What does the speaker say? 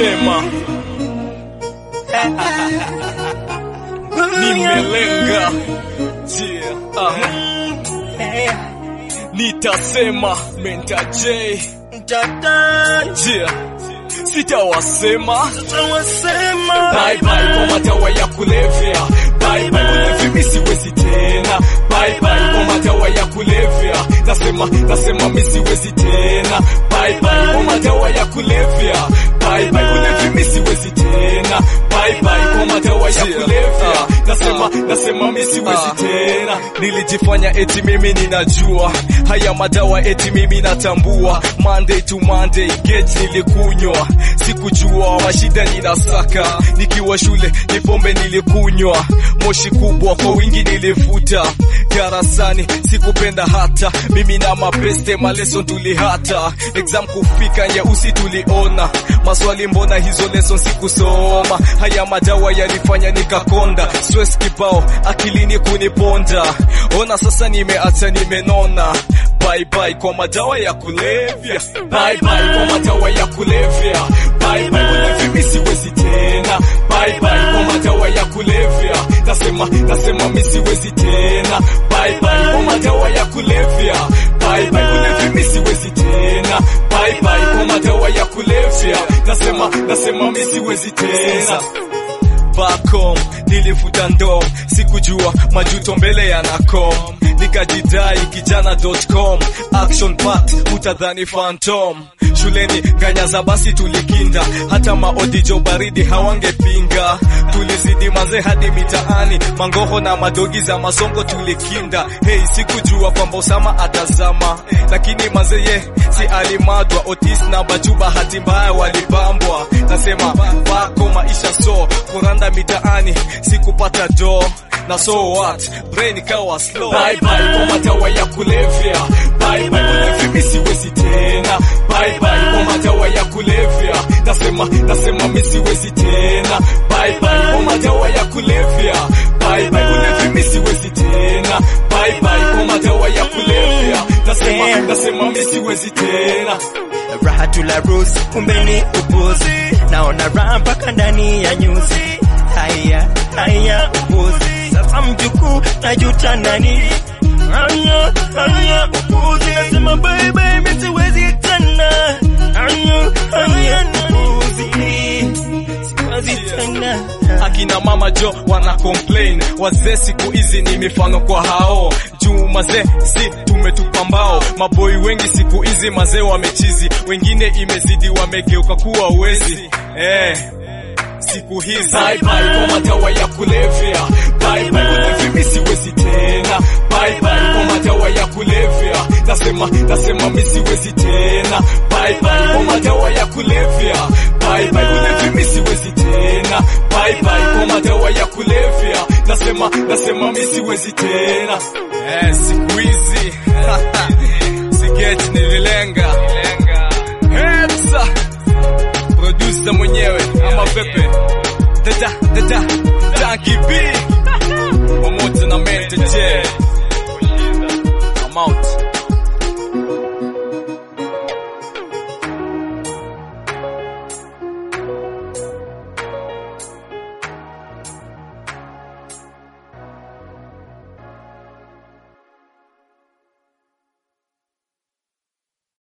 nitasema nimelenga yeah. uh. nitasema menta J yeah. sitawasema bye bye kwa madawa ya kulevya bye bye ulevi mimi siwezi tena bye bye kwa madawa ya kulevya nasema nasema mimi siwezi tena bye bye kwa madawa ya kulevya bye bye ulevi mimi siwezi tena bye bye kwa madawa ya kulevya nasema nasema mimi siwezi tena nilijifanya eti mimi ninajua haya madawa eti mimi natambua Monday to Monday get nilikunywa sikujua mashida ninasaka nikiwa shule ni pombe nilikunywa moshi kubwa kwa wingi nilivuta darasani sikupenda hata mimi na mabeste maleson tulihata exam kufika nyeusi tuliona maswali mbona hizo lesson sikusoma haya madawa yalifanya nikakonda stress kibao akilini kuniponda ona sasa nimeacha nimenona bye bye kwa madawa ya kulevya bye bye kwa madawa ya kulevya bye bye ulevi mimi siwezi tena bye bye kwa madawa ya kulevya nasema nasema mimi siwezi tena bye bye kwa madawa ya kulevya bye bye ulevi mimi siwezi tena bye bye kwa madawa ya kulevya nasema nasema mimi siwezi tena back home nilivuta ndom sikujua majuto mbele yanakom nikajidai kijana.com action packed utadhani phantom shuleni ganyaza basi tulikinda hata maodijo baridi hawangepinga tulizidi maze hadi mitaani mangoho na madogi za masongo tulikinda hei sikujua kwamba usama atazama lakini mazeye si alimadwa otis na baju bahati mbaya walibambwa nasema bako maisha so kuranda mitaani sikupata do na so what brain kawa slow bye bye kwa madawa ya kulevya bye bye ulevi mimi siwezi tena bye bye kwa madawa ya kulevya nasema nasema mimi siwezi tena bye bye kwa madawa ya kulevya bye bye ulevi mimi siwezi tena bye bye kwa madawa ya kulevya nasema nasema mimi siwezi tena raha tula rusi kumbe ni upuzi naona raha mpaka ndani ya nyuzi haya haya upuzi sasa mjukuu najuta nani haya haya upuzi nasema bye bye mimi siwezi tena haya haya upuzi siwezi tena akina mama jo wana complain wazee siku hizi ni mifano kwa hao juu mazee si tumetupa mbao maboi wengi siku hizi mazee wamechizi wengine imezidi wamegeuka kuwa wezi eh siku hizi bye bye kwa madawa ya kulevya bye bye ulevi mimi siwezi tena bye bye kwa madawa ya kulevya nasema nasema mimi siwezi tena bye bye kwa madawa ya kulevya bye bye ulevi mimi siwezi tena bye bye kwa madawa ya kulevya nasema nasema mimi siwezi tena eh siku hizi sigeti nililenga Headsa producer mwenyewe ama pepe dada dada Tanki B